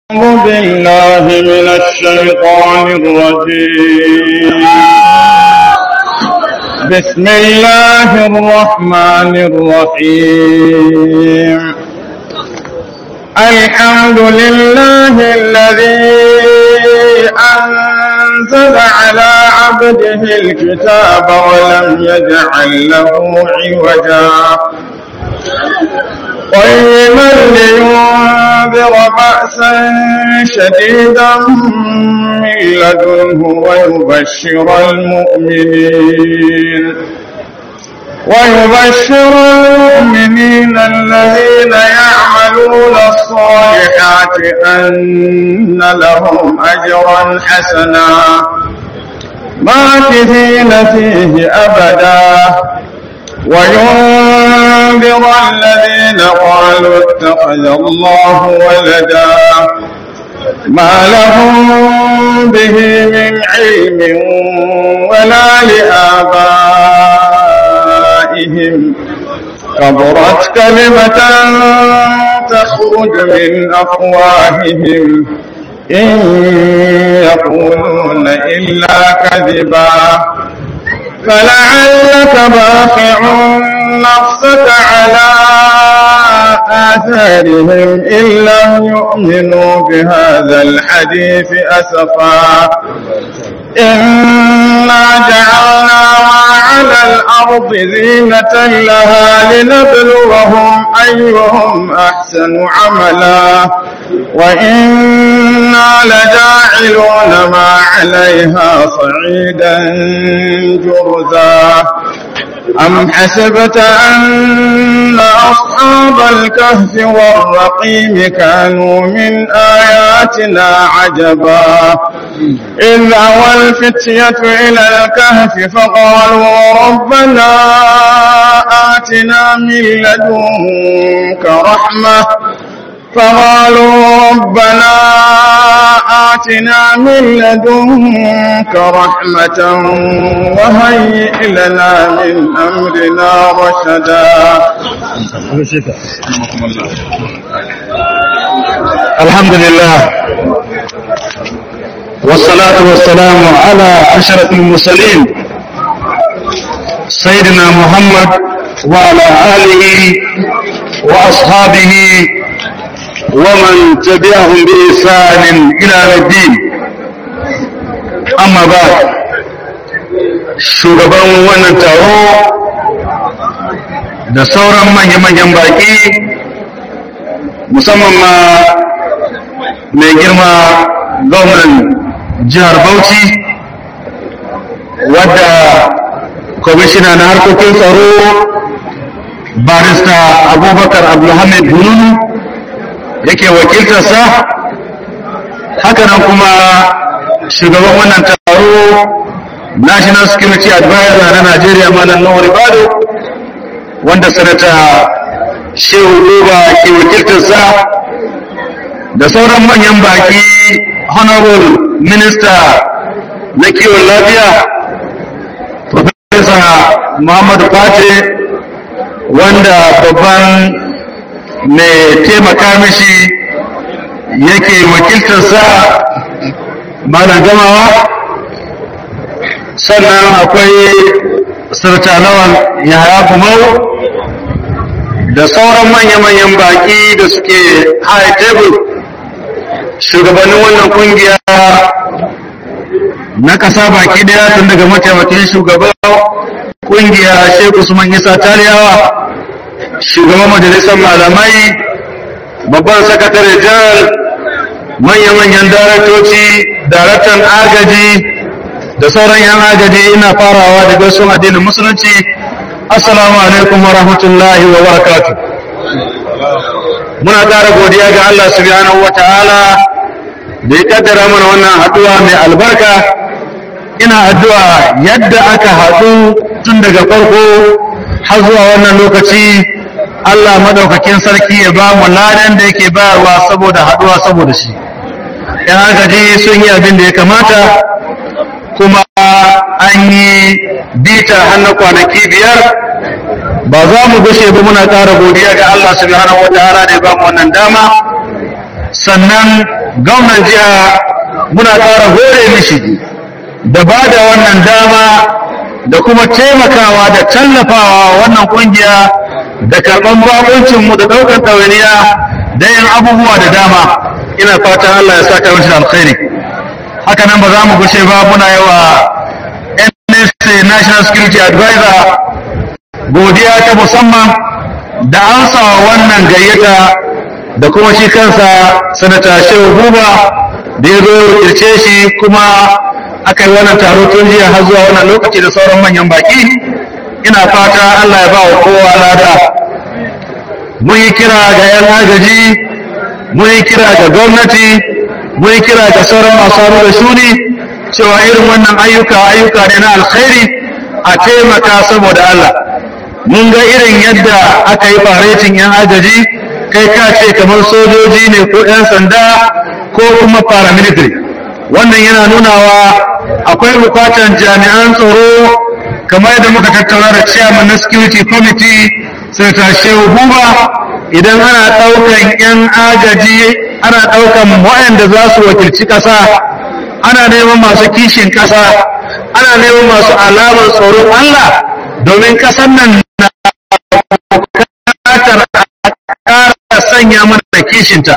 أعوذ بالله من الشيطان الرجيم بسم الله الرحمن الرحيم الحمد لله الذي أنزل على عبده الكتاب ولم يجعل له عوجا قيما لينذر بأسا شديدا من لدنه ويبشر المؤمنين ويبشر المؤمنين الذين يعملون الصالحات أن لهم أجرا حسنا ماكثين فيه أبدا وينذر الذين قالوا اتخذ الله ولدا ما لهم به من علم ولا لآبائهم كبرت كلمة تخرج من أفواههم إن يقولون إلا كذبا فلعلك باخع نفسك على آثارهم إن لم يؤمنوا بهذا الحديث أسفا إنا جعلنا ما على الأرض زينة لها لنبلوهم أيهم أحسن عملا وإنا لجاعلون ما عليها صعيدا جرزا أم حسبت أن أصحاب الكهف والرقيم كانوا من آياتنا عجبا إذ أوى الفتية إلى الكهف فقالوا ربنا آتنا من لدنك رحمة فقالوا ربنا آتنا من لدنك رحمة وهيئ لنا من أمرنا رشدا الحمد لله والصلاة والسلام على أشرف المرسلين سيدنا محمد وعلى آله وأصحابه ومن تبعهم بإحسان إلى الدين أما بعد shugaban wannan taro da sauran manya-manyan baƙi musamman ma mai girma gwamnan jihar Bauchi wadda kwamishina na harkokin tsaro barista abubakar abdulhamid bununu yake wakiltarsa hakanan kuma shugaban wannan taro national security advisor na najeriya malam nawar bado wanda sanata shehu duba ke wakiltarsa da sauran manyan baki honorable minister na kiwon lafiya professor muhammadu fate wanda babban mai taimaka mishi yake wakiltarsa malam gamawa sannan akwai sartanawan yaya kumau da sauran manya-manyan baki da suke high table shugabannin wannan kungiya na kasa baki daya tun daga mataimakin shugaban kungiya sheikh usman isa taliyawa shugaban majalisar malamai babban sakatare jihar manya-manyan daraktoci daraktan agaji da sauran yan agaji ina farawa da gaisuwan addinin musulunci assalamu alaikum wa rahmatullahi wa barakatu muna ƙara godiya ga Allah subhanahu wa ta'ala da ya kaddara mana wannan haɗuwa mai albarka ina addu'a yadda aka haɗu tun daga farko har zuwa wannan lokaci Allah madaukakin sarki ya ba mu ladan da yake bayarwa saboda haɗuwa saboda shi yan agaji sun yi abin da ya kamata kuma an yi bita har na kwanaki biyar ba za mu gushe ba muna ƙara godiya ga Allah subhanahu wataala da ya ba mu wannan dama sannan gwamnan jiha muna ƙara hore mishi da ba da wannan dama da kuma taimakawa da tallafawa wannan kungiya da karɓan bakuncinmu da ɗaukar ɗawainiya da yin abubuwa da dama ina fatan Allah ya saka mishi alkhairi haka nan ba za mu gushe ba muna yi wa NSA National Security Advisor godiya ta musamman da ansa wannan gayyata da kuma shi kansa sanata shehu buba da ya zo kirce shi kuma aka yi wannan taro tun jiya har zuwa wannan lokaci da sauran manyan baki ina fata Allah ya ba wa kowa lada mun yi kira ga 'yan agaji mun yi kira ga gwamnati mun yi kira ga sauran masu hannu da shuni cewa irin wannan ayyuka ayyuka ne na alkhairi a taimaka saboda Allah mun ga irin yadda aka yi faretin 'yan agaji kai ka ce kamar sojoji ne ko 'yan sanda ko kuma paramilitary wannan yana nunawa akwai bukatan jami'an tsaro kamar yadda muka tattauna da chairman na security committee senator shehu buba idan ana ɗaukan 'yan agaji ana ɗaukan waɗanda za su wakilci ƙasa ana neman masu kishin ƙasa ana neman masu alamar tsoron Allah domin ƙasar nan na bukatar ƙara sanya mana da kishinta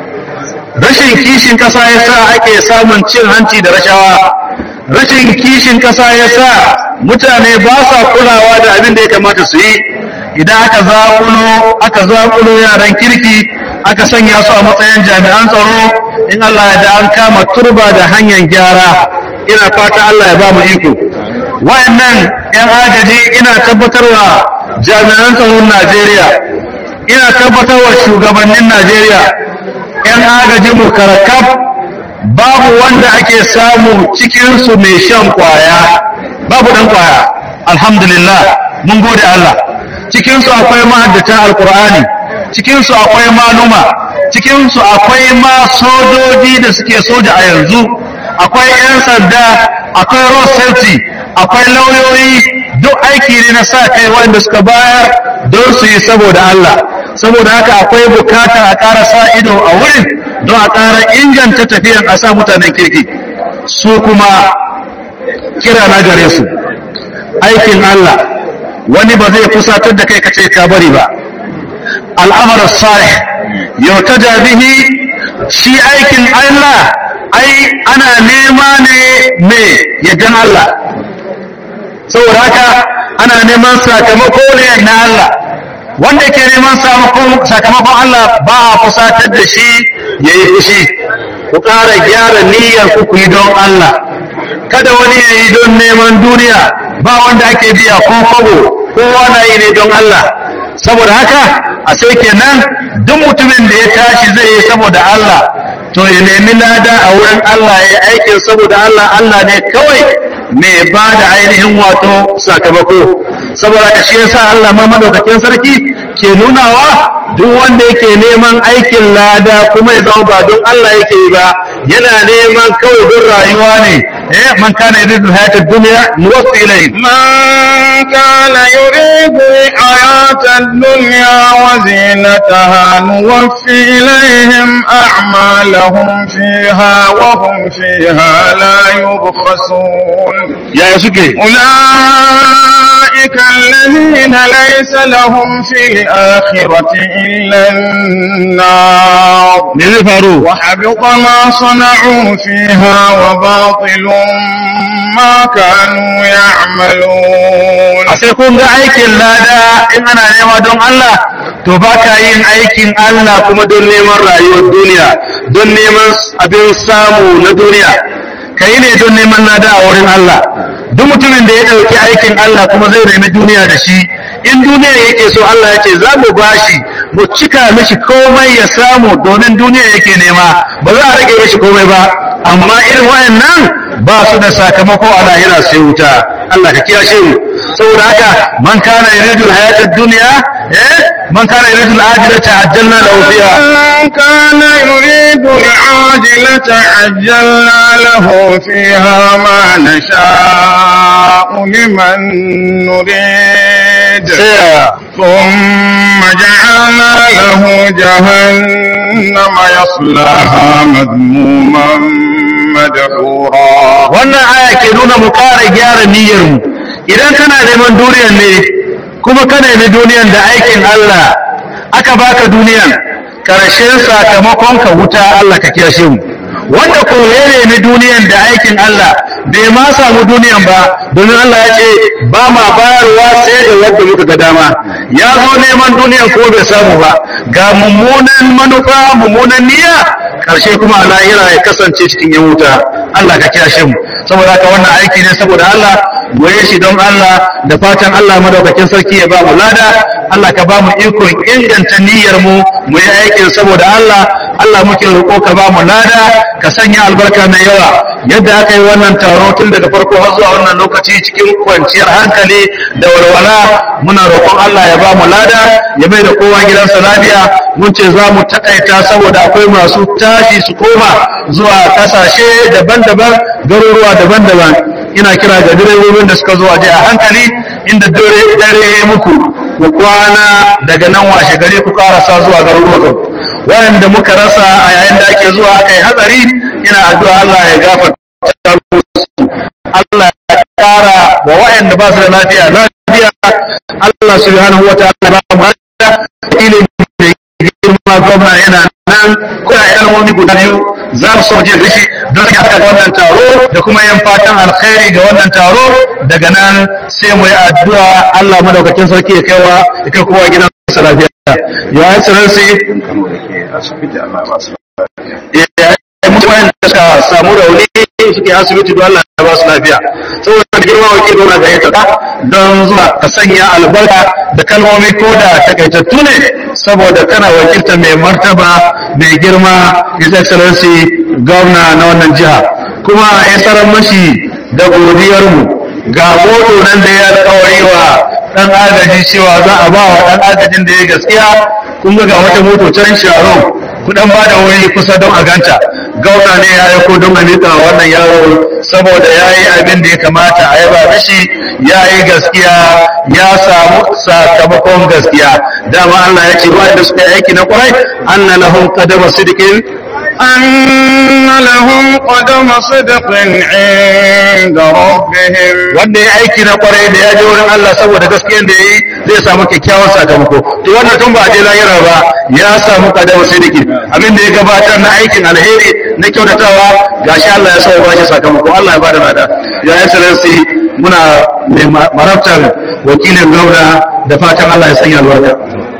rashin kishin ƙasa ya sa ake samun cin hanci da rashawa rashin kishin ƙasa ya sa mutane ba sa kulawa da abin da ya kamata su yi idan aka zaƙulo aka zaƙulo yaran kirki aka sanya su a matsayin jami'an tsaro in Allah ya da an kama turba da hanyar gyara ina fata Allah ya ba mu iko wayannan yan agaji ina tabbatarwa jami'an tsaron Najeriya ina tabbatarwa shugabannin Najeriya yan agaji mu karakaf babu wanda ake samu cikin su mai shan kwaya babu dan kwaya alhamdulillah mun gode Allah cikin su akwai mahaddata alqur'ani cikin su akwai maluma cikin su akwai ma sojoji da suke soja a yanzu akwai 'yan sanda akwai road safety akwai lauyoyi duk aiki ne na sa kai wanda suka bayar don su yi saboda Allah saboda haka akwai bukatar a ƙara sa ido a wurin don a ƙara inganta tafiyan a sa mutanen kirki su kuma kira na gare su aikin Allah wani ba zai fusatar da kai kace ka bari ba al'amar salih yautada bihi shi aikin Allah ai ana nema ne me yaddan Allah saboda haka ana neman sakamako ne na Allah wanda ke neman sakamakon Allah ba a fusatar da shi ya yi fushi ku ƙara gyara niyyar ku ku yi don Allah kada wani ya yi don neman duniya ba wanda ake biya ko kogo kowa na yi ne don Allah saboda haka a sai kenan duk mutumin da ya tashi zai yi saboda Allah to ya nemi lada a wurin Allah ya aikin saboda Allah Allah ne kawai mai ba da ainihin wato sakamako saboda ka shi yasa Allah ma madaukakin sarki ke nunawa duk wanda yake neman aikin lada kuma ya zama ba don Allah yake yi ba yana neman kawai don rayuwa ne eh man kana yuridu hayatad dunya nuwaffi ilayhi من كان يريد الحياة الدنيا وزينتها نوفي إليهم أعمالهم فيها وهم فيها لا يبخسون ya suke أولئك الذين ليس لهم في الآخرة إلا النار me zai faru وحبط ما صنعوا فيها وباطل ما كانوا يعملون a sai kun ga aikin lada in ana nema don Allah to ba ka yin aikin Allah kuma don neman rayuwar duniya don neman abin samu na duniya ka yi ne don neman lada a wurin Allah duk mutumin da ya ɗauki aikin Allah kuma zai nemi duniya da shi in duniya yake so Allah ya ce za mu bashi mu cika mishi komai ya samu domin duniya yake nema ba za a rage mishi komai ba amma irin wayannan ba su da sakamako a lahira sai wuta Allah ka kiyashe mu saboda haka man kana yuridu hayatad dunya eh man kana yuridu al-ajilata ajjalna lahu fiha من كان يريد العاجلة عجلنا له فيها ما نشاء لمن نريد sai ثم جعلنا له جهنم يصلاها مذموما مدحورا wannan aya ke nuna mu ƙara gyara niyyar mu idan kana neman duniyar ne kuma ka nemi duniyar da aikin Allah aka baka duniyar karshen sakamakon ka wuta Allah ka kiyashe mu wanda ko ya nemi duniyar da aikin Allah bai ma samu duniyan ba domin Allah ya ce ba ma bayarwa sai da wanda muka ga dama ya zo neman duniyan ko bai samu ba ga mummunan manufa mummunan niyya karshe kuma a lahira ya kasance cikin yan wuta Allah ka kiyashe mu saboda haka wannan aiki ne saboda Allah goye shi don Allah da fatan Allah madaukakin sarki ya ba mu lada Allah ka ba mu ikon inganta niyyar mu mu yi aikin saboda Allah Allah muke roƙo ka ba mu lada ka sanya albarka mai yawa yadda aka yi wannan taro tun daga farko har zuwa wannan lokaci cikin kwanciyar hankali da walwala muna roƙon Allah ya ba mu lada ya mai da kowa gidansa lafiya mun ce za mu takaita saboda akwai masu tashi su koma zuwa kasashe daban-daban garuruwa daban-daban ina kira ga direbobin da suka zo a a hankali inda dare dare ya muku ku kwana daga nan washe gari ku karasa zuwa garuruwa wayanda muka rasa a yayin da ake zuwa aka yi hatsari ina addu'a Allah ya gafarta musu Allah ya kara wa wayanda ba su da lafiya lafiya Allah subhanahu wataala ba mu hada ilimi da girma gwamna yana nan kuna ilmomi guda biyu za mu so jin rishi don ya haɗa wannan taro da kuma yin fatan alkhairi ga wannan taro daga nan sai mu yi addu'a Allah madaukakin sarki ya kaiwa ya kai kowa gidan sa lafiya ya excellency ya mutuwayen da suka samu rauni suke asibiti don Allah ya ba su lafiya saboda girma wa kiro na gayyata don zuwa ka sanya albarka da kalmomi ko da takaitattu ne saboda kana wakilta mai martaba mai girma his excellency gwamna na wannan jiha kuma ya tsaron mashi da godiyarmu ga moto nan da ya alkawari wa dan agaji cewa za a ba wa dan agajin da ya gaskiya kun ga wata moto can sharon kudan ba da wuri kusa don a ganta gauna ne ya aiko don a miƙa wannan yaro saboda ya yi abin da ya kamata a yaba mishi ya yi gaskiya ya samu sakamakon gaskiya dama Allah ya ce wanda suka yi aiki na kwarai anna lahum qadama sidqin أن لهم قدم صدق عند ربهم wanda ya aiki na kwarai da ya je wurin Allah saboda gaskiyar da ya yi zai samu kyakkyawan sakamako to wannan tun ba a je lahira ba ya samu kadama sidiki abin da ya gabatar na aikin alheri na kyautatawa gashi Allah ya sauya bashi sakamako Allah ya bada nada ya excellency muna mai marabtar wakilin gwamna da fatan Allah ya sanya albarka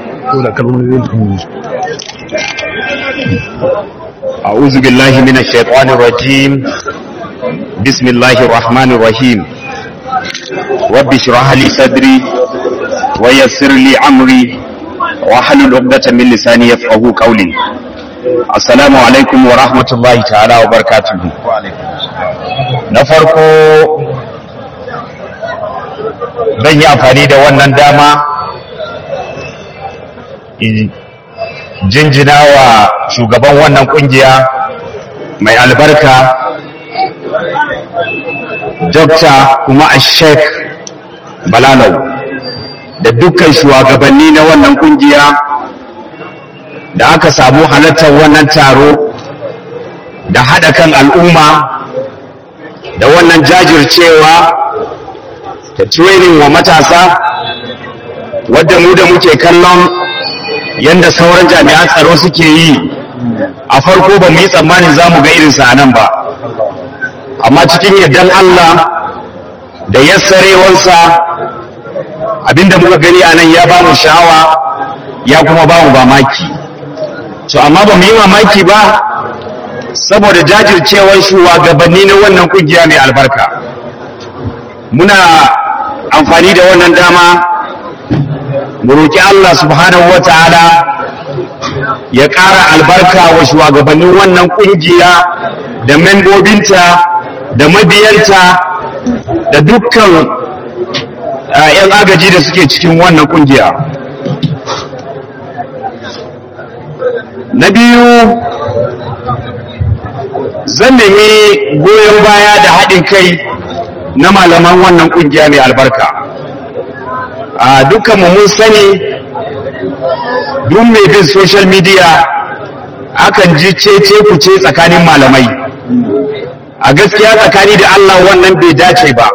أعوذ بالله من الشيطان الرجيم بسم الله الرحمن الرحيم رب اشرح لي صدري ويسر لي أمري واحلل عقدة من لساني يفقه قولي السلام عليكم ورحمة الله تعالى وبركاته na farko zan yi amfani da wannan dama jinjina wa shugaban wannan kungiya mai albarka dokta kuma a sheik balalau da dukkan shugabanni na wannan kungiya da aka samu halartar wannan taro da haɗa kan al'umma da wannan jajircewa da training wa matasa wadda mu da muke kallon yadda sauran jami'an tsaro suke yi a farko ba mu yi tsammanin za mu ga irinsa a nan ba amma cikin yardan Allah da yassarewarsa abinda muka gani a nan ya ba mu sha'awa ya kuma ba mu mamaki to amma ba mu yi mamaki ba saboda jajircewar shugabanni na wannan kungiya mai albarka muna amfani da wannan dama mu roƙi Allah subhanahu wa ta'ala ya ƙara albarka wa shugabannin wannan ƙungiya da membobinta da mabiyanta da dukkan ‘yan agaji da suke cikin wannan ƙungiya. Na biyu, zan nemi goyon baya da haɗin kai na malaman wannan ƙungiya mai albarka. a dukkan mu mun sani duk mai bin social media akan ji cece kuce tsakanin malamai a gaskiya tsakani da Allah wannan bai dace ba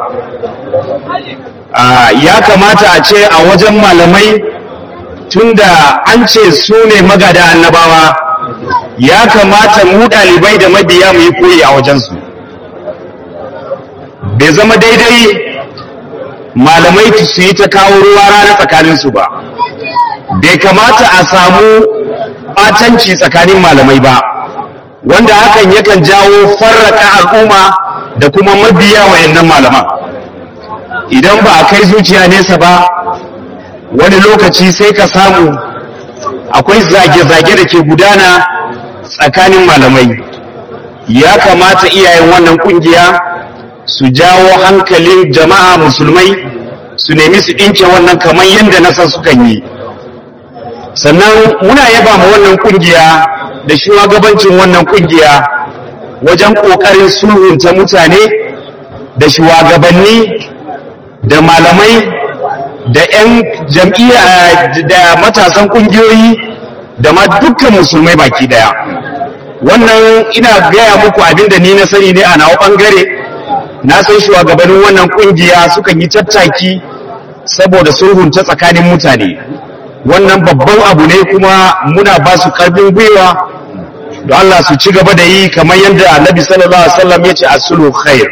ya kamata a ce a wajen malamai tunda an ce su ne magada annabawa ya kamata mu ɗalibai da mabiya mu yi koyi a wajensu bai zama daidai malamai su yi ta kawo ruwa rana tsakaninsu ba bai kamata a samu ɓatanci tsakanin malamai ba wanda hakan yakan jawo farraka al'umma da kuma mabiya wayannan malaman idan ba a kai zuciya nesa ba wani lokaci sai ka samu akwai zage-zage da ke gudana tsakanin malamai ya kamata iyayen wannan kungiya su jawo hankalin jama'a musulmai su nemi su ɗinke wannan kamar yadda na san sukan yi sannan muna yaba ma wannan kungiya da shugabancin wannan kungiya wajen ƙoƙarin sulhunta mutane da shugabanni da malamai da 'yan jam'iyya da matasan kungiyoyi da ma dukkan musulmai baki daya wannan ina gaya muku abinda ni na sani ne a nawa bangare na san shugabannin wannan kungiya sukan yi tattaki saboda sulhunta tsakanin mutane wannan babban abu ne kuma muna ba su karfin gwiwa don Allah su ci gaba da yi kamar yadda annabi sallallahu alaihi wasallam ya ce as-sulhu khair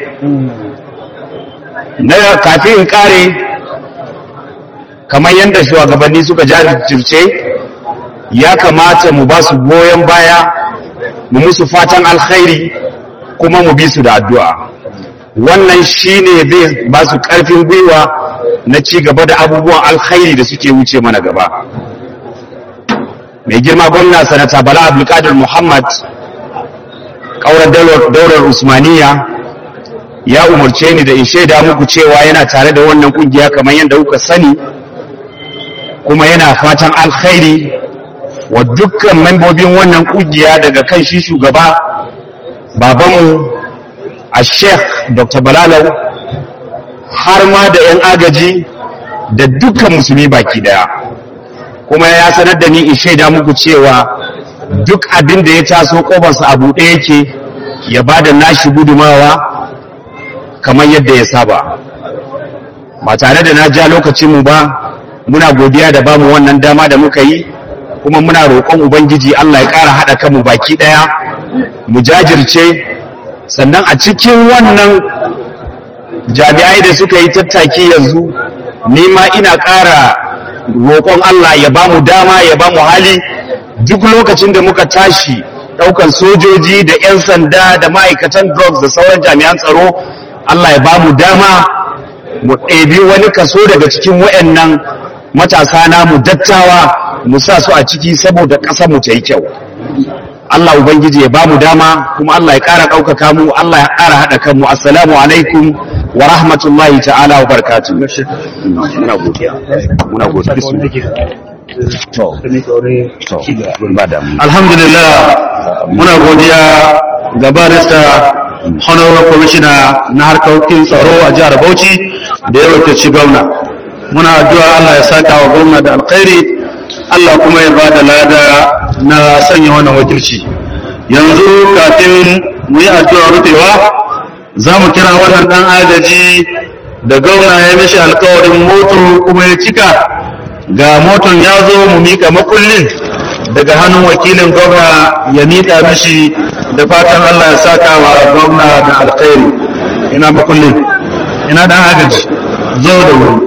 na kafin in kare kamar yadda shugabanni suka jajirce ya kamata mu ba su goyon baya mu musu fatan alkhairi kuma mu bi su da addu'a wannan shine zai ba su karfin gwiwa na ci gaba da abubuwan alkhairi da suke wuce mana gaba mai girma gwamna sanata bala abdulkadir muhammad kaurar daular usmaniya ya umarce ni da in shaida muku cewa yana tare da wannan kungiya kamar yadda kuka sani kuma yana fatan alkhairi wa dukkan membobin wannan kungiya daga kan shi shugaba babanmu a sheikh dr balalau har ma da 'yan agaji da dukkan musulmi baki daya kuma ya sanar da ni in shaida muku cewa duk abin da ya taso kofarsa a buɗe yake ya ba da nashi gudumawa kamar yadda ya saba ba tare da na ja lokacinmu ba muna godiya da bamu wannan dama da muka yi kuma muna roƙon ubangiji Allah ya ƙara haɗa kanmu baki ɗaya mu jajirce sannan a cikin wannan jami'ai da suka yi tattaki yanzu nima ina ƙara roƙon Allah ya bamu dama ya bamu hali duk lokacin da muka tashi ɗaukan sojoji da 'yan sanda da ma'aikatan drugs da sauran jami'an tsaro Allah ya bamu dama mu ɗebi wani kaso daga cikin waɗannan matasa namu dattawa mu sa su a ciki saboda ƙasar mu ta yi kyau Allah ubangiji ya bamu dama kuma Allah ya ƙara ɗaukaka mu Allah ya ƙara haɗa kanmu assalamu alaikum wa rahmatullahi ta'ala wa barakatuh muna godiya muna godiya to to ba da mu alhamdulillah muna godiya ga barista honorable commissioner na harkokin tsaro a jihar bauchi da ya wakilci gwamna muna addu'a Allah ya saka wa gwamna da alkhairi Allah kuma ya bada lada na sanya wannan wakilci yanzu kafin mu yi addu'a rufewa za mu kira wannan dan agaji da gwamna ya mishi alkawarin moto kuma ya cika ga moton ya zo mu mika makullin daga hannun wakilin gwamna ya mika mishi da fatan Allah ya saka wa gwamna da alkhairi ina makullin ina dan agaji zo da wuri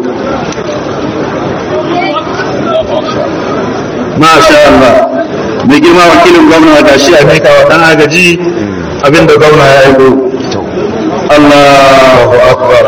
masha Allah mai girma wakilin gwamna ga shi a mika wa dan agaji abinda gwamna ya yi Allahu akbar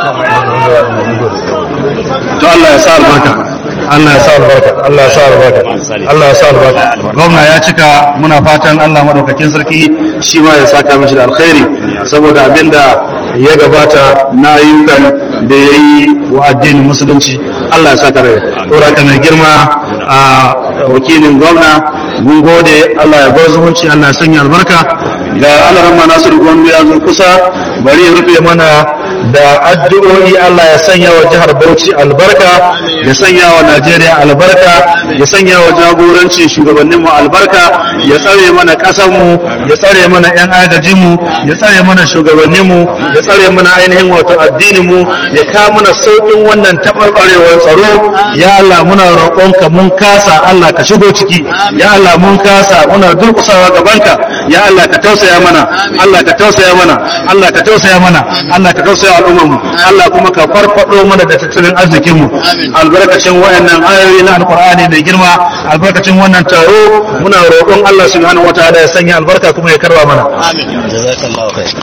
to Allah ya sa albarka Allah ya sa albarka Allah ya sa albarka Allah ya sa albarka gwamna ya cika muna fatan Allah madaukakin sarki shi ma ya saka mishi da alkhairi saboda abinda ya gabata na ayyukan da ya yi wa addinin musulunci Allah ya saka rai. Tora ka mai girma a wakilin gwamna mun gode Allah ya bar zumunci Allah ya sanya albarka ga Allah ramma Nasiru Gombe ya zo kusa bari ya rufe mana da addu'o'i Allah ya sanya wa jihar Bauchi albarka ya sanya wa Najeriya albarka ya sanya wa jagorancin shugabanninmu albarka ya tsare mana ƙasarmu ya tsare mana 'yan agajinmu ya tsare mana shugabanninmu ya tsare mana ainihin wato addininmu ya kawo mana sauƙin wannan taɓarɓarewar tsaro ya Allah muna roƙonka mun kasa Allah ka shigo ciki ya Allah mun kasa muna durƙusawa gabanka ya Allah ka tausaya mana Allah ka tausaya mana Allah ka tausaya mana Allah ka tausaya al'ummarmu Allah kuma ka farfado mana da tattalin arzikinmu albarkacin wayannan ayoyi na alqur'ani mai girma albarkacin wannan taro muna roƙon Allah subhanahu wataala ya sanya albarka kuma ya karba mana amin jazakallahu khair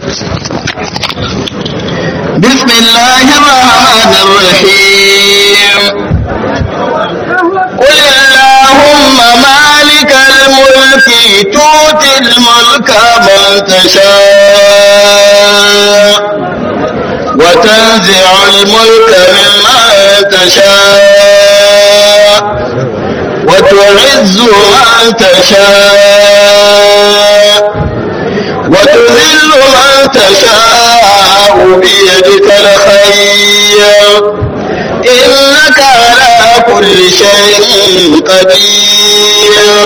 بسم الله الرحمن الرحيم قل اللهم مالك الملك تؤتي الملك من تشاء وتنزع الملك ممن تشاء وتعز من تشاء وتذل من تشاء بيدك الخير إنك على كل شيء قدير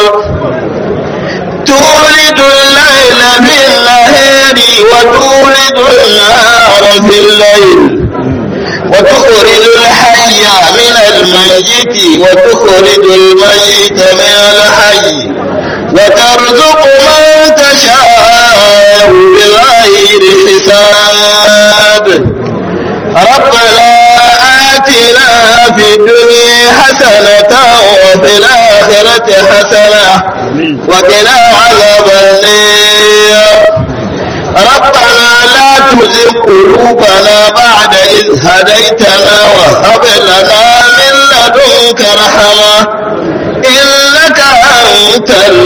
تولد الليل في النهار وتولد النهار في الليل وتخرج الحي من الميت وتخرج الميت من الحي وترزق من تشاء بغير حساب ربنا آتنا في الدنيا حسنة وفي الآخرة حسنة وقنا عذاب النار ربنا لا تزغ قلوبنا بعد إذ هديتنا وهب لنا من لدنك رحمة إنك أنت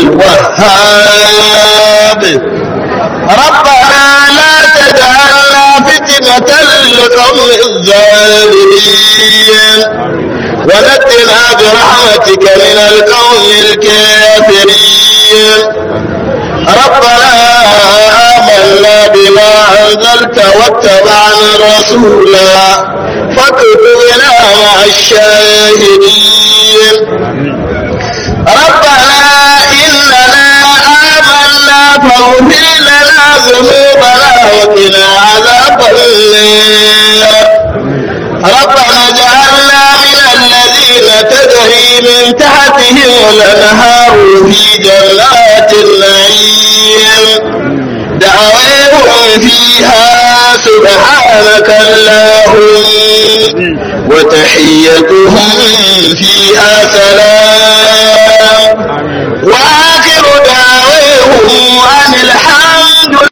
الوهاب ربنا لا تجعلنا فتنة للقوم الظالمين ونجنا برحمتك من القوم الكافرين ربنا آمنا بما أنزلت واتبعنا الرسول فاكتبنا مع الشاهدين ربنا إننا آمنا فاغفر لنا ذنوبنا وقنا عذاب النار ربنا اجعلنا من الذين تجري من تحتهم الأنهار في جنات النعيم دعواهم فيها سبحانك اللهم وتحيتهم فيها سلام